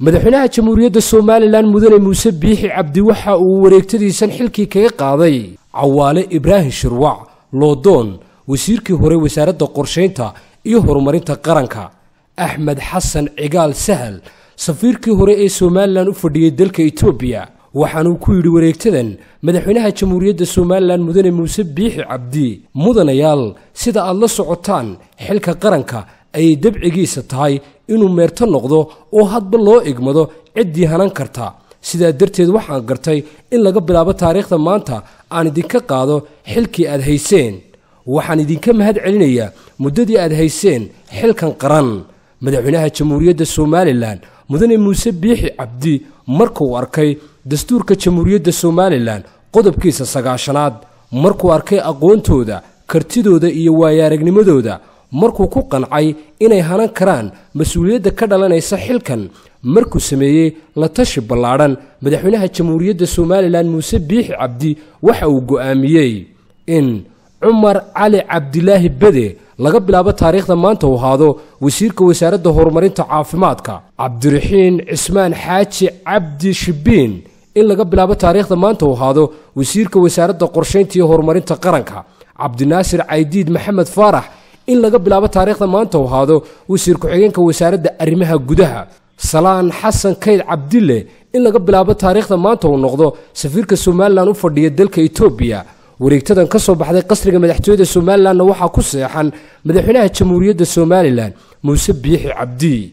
madaxweynaha jamhuuriyadda somalilan mudane muuse biixi cabdi waxa uu wareegtadiisan xilkii kaga qaaday cawaale ibraahim shirwac loodoon wasiirkii hore wasaaradda qorshaynta iyo horumarinta qaranka axmed xasan cigaal sahal safiirkii hore ee somalilan u fadhiyey dalka etoobiya waxaanuu ku yidhi wareegtadan madaxweynaha jamhuuriyadda somalilan mudane muuse biixi cabdi mudanayaal sida aad la socotaan xilka qaranka ayay dabcigiisa tahay inuu meerto noqdo oo hadba loo igmado ciddii hanan karta sidaa darteed waxaan gartay in laga bilaabo taariikhda maanta aan idinka qaado xilkii aad hayseen waxaan idinka mahad celinayaa muddadii aad hayseen xilkan qaran madaxweynaha jamhuuriyadda somalilan mudane muuse biixi cabdi markuu arkay dastuurka jamhuuriyadda somalilan qodobkiisa sagaashanaad markuu arkay aqoontooda kartidooda iyo waayaaragnimadooda markuu ku qancay inay hanan karaan mas-uuliyadda ka dhalanaysa xilkan markuu sameeyey la tashi ballaadhan madaxweynaha jamhuuriyadda somalilan muuse biixi cabdi waxa uu go'aamiyey in cumar cali cabdilaahi bede laga bilaabo taariikhda maanta uu ahaado wasiirka wasaaradda horumarinta caafimaadka cabdiraxiin cismaan xaaji cabdi shibiin in laga bilaabo taariikhda maanta uu ahaado wasiirka wasaaradda qorshaynta iyo horumarinta qaranka cabdinaasir caydiid maxamed faarax in laga bilaabo taariikhda maanta uu ahaado wasiir ku-xigeenka wasaaradda arrimaha gudaha salaan xasan kayd cabdille in laga bilaabo taariikhda maanta uu noqdo safiirka somalilan u fadhiya dalka etoobiya wareegtadan ka soo baxday qasriga madaxtooyada somalilanna waxaa ku seexan madaxweynaha jamhuuriyadda somalilan muuse biixi cabdi